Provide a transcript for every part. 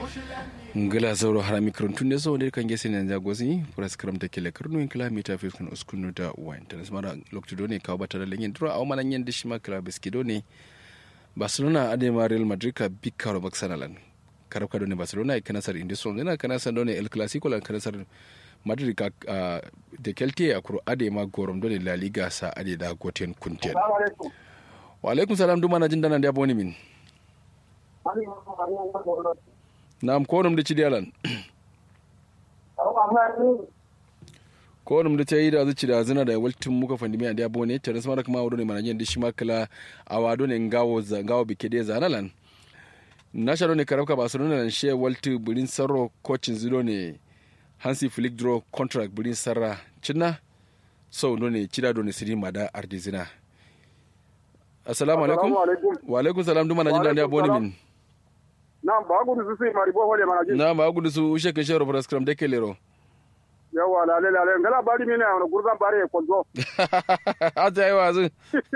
ngala zauro harami karantun ne so ne kan gese ne jagozi pras kram ta kele karnu in kilomita fi kun uskunu da wine ta mara lokti do ne kawo bata da lenyen dura a manan yen dishima kila biskido ne barcelona adema real madrid ka bikaro baksanalan karab ka do ne barcelona e kanasar indison ne kanasar do ne el clasico lan kanasar madrid ka de kelte a kuro adema gorom do ne la liga sa ade da goten kunten wa alaikum salam duma na jin dana da boni min Naam ko num de ci dialan. ko num de tayi da zuci da zina da waltin muka fandi mai da bone tare sama da kuma wado ne manajen da shi makala a wado ne ngawo za ngawo bike de zanalan. Na sharo ne karabka Barcelona nan she walti burin sarro coachin zilo ne Hansi Flick draw contract burin sarra cinna so no ne cida do ne siri mada ardizina. Assalamu alaikum. Wa alaikum salam duma na jin da bone min. Naam, ba gudu su sai mari bohole mana ji. na ma gudu su ushe ke shero program de kelero Yawa lale lale ngala bari mine na gurzan bare ko zo. ata yi wazu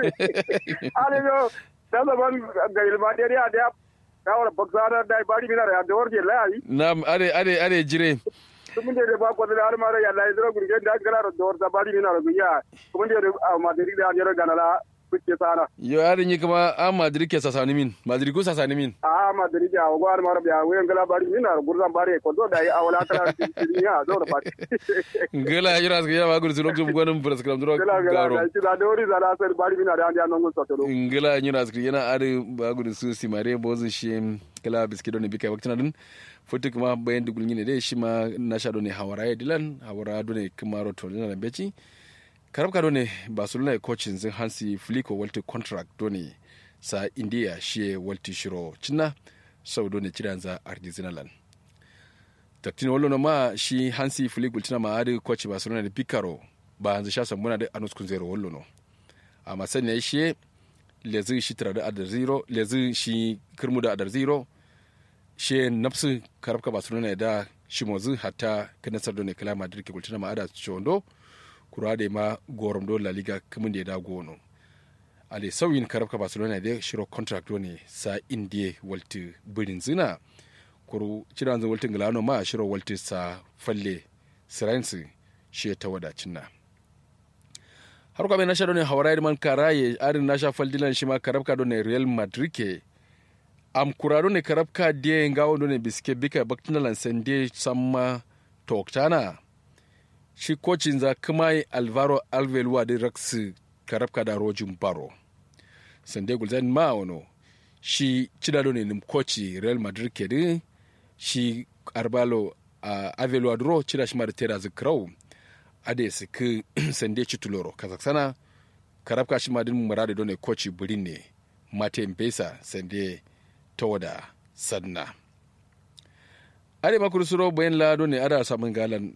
Ale yo da da ban ga ilma dare a da ka wala baksara da bari mine da da warje lai. na are are are jire Tumun da ba ko da har mara ya lai zira gurge da gara da war da bari mine da gunya. Tumun da ma da da jira ganala kuke sana. yo are ni kuma a madrid ke sasani min madrid ko sasani min A ma da rija wa gwar mara biya wayan ngala bari mine da gurzan bare ko zo da yi awala kala ya zo da bari. ngala jira su ya ma gudu su lokacin gwanin program duro Gala gala garo da shi da dori da da sai bari mine da an ya nan gun sotolo. ngala jira su yana are ba gudu su si mare bozu shi kala biskido ne bika waktina din futu kuma bayan dugul ne dai shi ma na sha ne hawara ya dilan hawara do ne kuma roto na beci karabka do ne barcelona coachin zin hansi fliko walti contract do ne sa india shi walti shiro cinna sau do ne kiran za argentinalan taktin wallo na ma shi hansi fliko tina ma adi coach barcelona da picaro ba hanzu sha sambuna da anus kun zero wallo no amma sani ya shi lezi shi tara da adar zero lezi shi kirmu da adar zero shi nafsu karabka barcelona da shi mozu hatta kanasar do ne kala madrid ke kultina ma ada chondo kurade ma gorom do la liga kamun da da gono ale sauyin karabka barcelona da shiro contract do ne sa indie walti birin zina kuru ciran zan waltin galano ma shiro walti sa falle siransi shi ta wadacin na har kwa na shaɗo ne hawarai man karaye arin na sha faldilan shi ma karabka do ne real madrid ke am kurado ne karabka de ngawo do ne biske bika baktinalan sende samma toktana shi kocin za kuma alvaro alvelua da rax karabka da rojin baro sande gulzan ma wano shi cidado ne nim koci real madrid ke din shi arbalo uh, avelua dro cida shi ma da tera zikrau ade su ki sande cituloro kazaksana karabka shi ma din murade do ne koci burin ne mate mpesa sande tawada sadna ade makuru suro bayan lado ne ada samun galan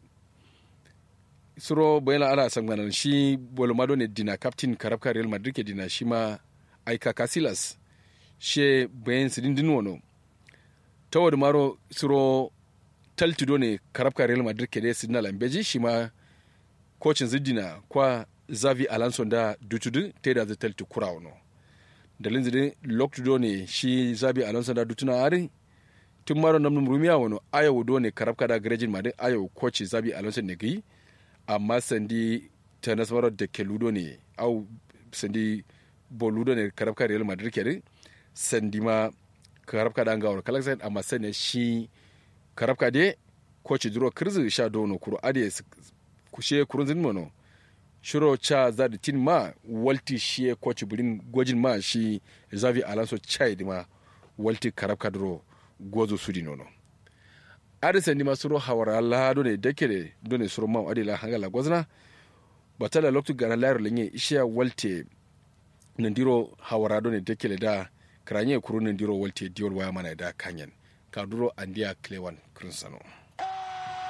suro bayan ala san ganan shi bolomado ne dina captain karabka real madrid ke dina shi ma aika casillas she bayan sidin din wono tawad maro suro taltido ne karabka real madrid ke de sidina lambeji shi ma kocin zidina kwa zavi alonso da dutudu te da zai talti kura wono dalin zidin loktudo ne shi zavi alonso da dutuna ari tun maro namnum rumiya wono ayawu do ne karabka da garejin madin ayawu koci zavi alonso ne gai amma sandi ta nasarar da ke ludo ne au sandi bo ludo ne karabka real madrid ke sandi ma karabka da ngawar kalaksan amma sanya shi karabka de coach duro kirzi sha dono kuro ade kushe kurun zin mono shiro cha za da tin ma walti shi coach burin gojin ma shi zavi alonso chai ma walti karabka duro gozo sudi nono adi sandi ma suro hawara la do ne dekere do ne suro mam adi la hangala gozna batala loktu gara layro lenye ishiya walte nandiro hawara do ne dekele da kranye kuru nandiro walte diol waya mana da kanyen kaduro andiya klewan krinsano